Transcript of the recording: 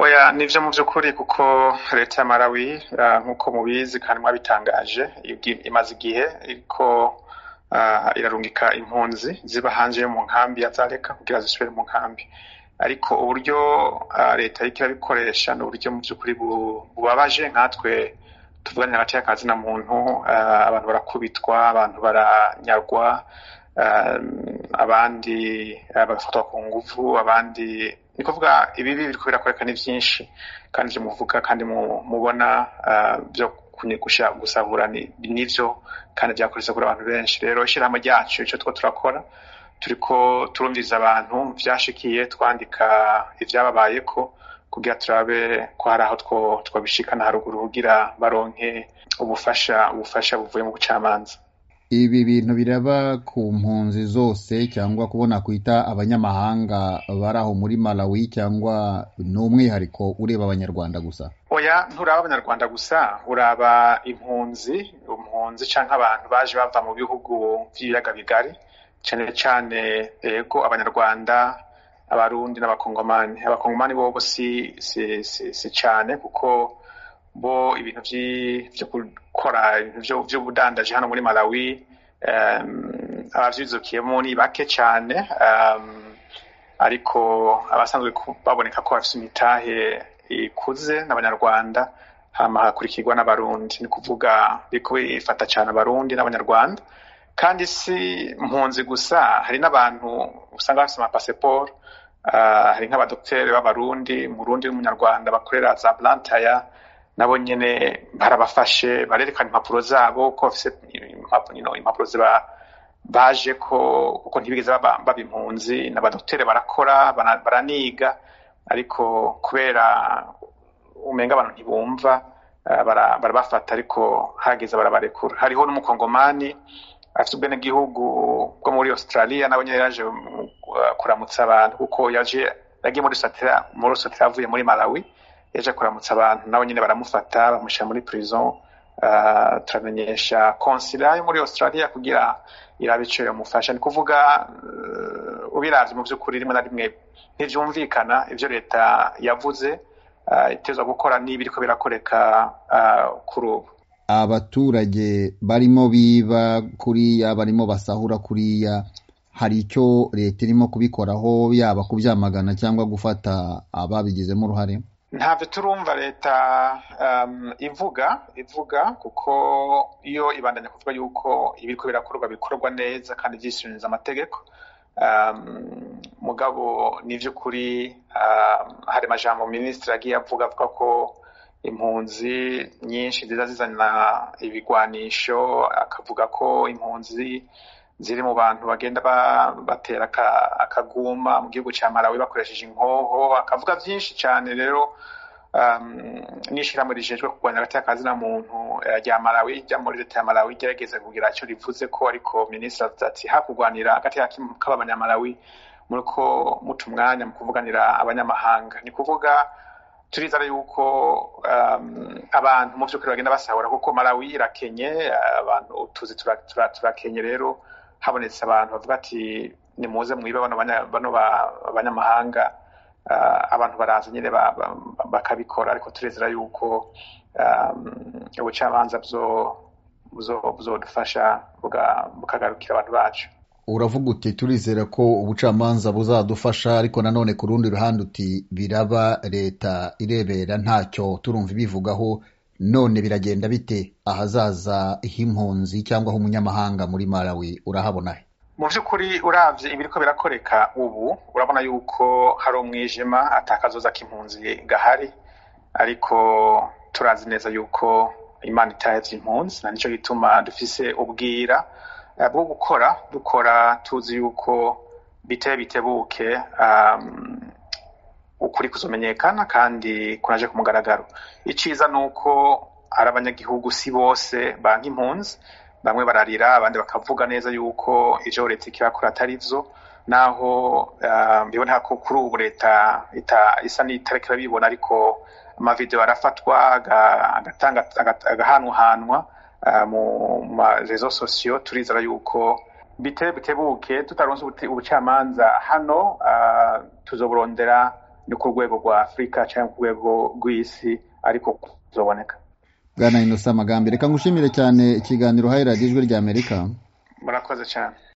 oya nivyo mu vy'ukuri kuko leta ya Malawi uh, nk'uko mubizi kandi mwabitangaje imaze igihe iriko uh, irarungika impunzi ziba hanze yo mu nkambi ya Zaleka kugira zisubire mu nkambi ariko uburyo uh, leta iriko irabikoresha ni uburyo mu vy'ukuri bubabaje nkatwe tuvuganye hagati y'akazi na muntu uh, abantu barakubitwa abantu baranyagwa uh, abandi uh, bagafatwa ku nguvu abandi ni kuvuga ibibi biriko birakoreka ni vyinshi kandi ivyo muvuga kandi mubona vyo gusahura nivyo kandi vyakoretse kuri abantu benshi rero ishirahamwe ryacu ico two turakora turiko turumviriza abantu vyashikiye twandika ivyababayeko kugira turabe ko hari aho twabishikana haruguru kugira baronke ubufasha ubufasha buvuye mu bucamanza ibi bintu biraba ku mpunzi zose cyangwa kubona kwita abanyamahanga bari aho muri Malawi cyangwa ni umwihariko ureba abanyarwanda gusa oya nturaba abanyarwanda gusa uraba impunzi impunzi canke abantu baje bava mu bihugu vy'ibiyaga bigari cane cane ego abanyarwanda abarundi n'abakongomani abakongomani bobo si si si, si cane kuko bo ibintu vyo gukora ibintu vy'ubudandaji hano muri Malawi um, abavyizukiyemo ni bake cane um, ariko abasanzwe baboneka ko bafise imitahe ikuze n'abanyarwanda hama hakurikirwa n'abarundi ni kuvuga biriko bifata cane abarundi n'abanyarwanda kandi si mpunzi gusa hari n'abantu usanga bafise amapasiporo uh, hari nk'abadokiteri b'abarundi murundi n'umunyarwanda bakorera za blantaya nabo nyene barabafashe barerekana impapuro zabo ko bafise impapuro ziba baje ko kuko ntibigeze baba impunzi n'abadokiteri barakora baraniga ariko kubera umenga abantu ntibumva barabafata ariko hageze barabarekura hariho n'umukongomani afite ubwenegihugu bwo muri australia nawe nyene yaje kuramutsa abantu kuko yaje yagiye muri sotera muri sotera avuye muri malawi yaje kuramutsa abantu nawe nyine baramufata bamushyira muri prison uh, turamenyesha konsila yo muri australia kugira irabe ico yomufasha ni kuvuga uh, ubiravye mu vy'ukuri rimwe na rimwe ntivyumvikana ivyo leta yavuze uh, itezwa gukora n'ibiriko birakoreka uh, kuri ubu abaturage barimo biba kuriya barimo basahura kuriya hari icyo leta irimo kubikoraho yaba kubyamagana cyangwa gufata ababigizemo uruhare ntabyo turumva leta um, ivuga ivuga kuko iyo ibandanya kuvuga yuko ibiriko birakorwa bikorwa neza kandi byishyuririza amategeko um, mugabo ni by'ukuri um, hari amajambo minisitiri agiye avuga avuga ko impunzi nyinshi ziza zizana ibigwanisho akavuga ko impunzi ziri mu bantu bagenda batera akaguma mu gihugu cya Malawi bakoresheje inkoho akavuga byinshi cyane rero n'ishyirahamwe rijejwe kurwanya hagati y'akazi na muntu rya Malawi rya muri leta ya Malawi igerageza kugira icyo rivuze ko ariko minisitiri avuze ati hakurwanira hagati k'abanyamalawi muri ko muca umwanya mu kuvuganira abanyamahanga ni kuvuga turizera yuko abantu mu by'ukuri bagenda basahura kuko Malawi irakenye abantu tuzi turakenye rero habonetse abantu bavuga ati nimuze mwibe bano banyamahanga abantu baraza nyine bakabikora ariko turezera yuko ubucamanza buzodufasha bukagarukira abantu bacu uravuga uti turizera ko ubucamanza buzadufasha ariko nanone ku rundi ruhande uti biraba leta irebera ntacyo turumva ibivugaho none biragenda bite ahazaza h'impunzi cyangwa h'umunyamahanga muri Malawi urahabona he mu by'ukuri uravye ibiriko birakoreka ubu urabona yuko hari umwijima atakazoza k'impunzi gahari ariko turazi neza yuko imana itahevye impunzi na nico gituma dufise ubwira bwo gukora dukora tuzi yuko biteye bitebuke um, ukuri kuzomenyekana kandi kunaje ku mugaragaro iciza ni uko ari abanyagihugu si bose banka impunzi bamwe bararira abandi bakavuga neza yuko ivyo leta ikirakora atari vyo naho biboneka ko kuri ubu leta isa n'itariko irabibona ariko amavideo arafatwa agahanwahanwa mu marezo sosiyo turizera yuko bite bitebuke tutaronse ubucamanza hano tuzoburondera ni ku rwego rwa afurika cyangwa ku rwego rw'isi ariko kuzoboneka bwana inosa amagambo reka ngushimire cyane ikiganiro uhaye radiyo ijwi ry'amerika murakoze cyane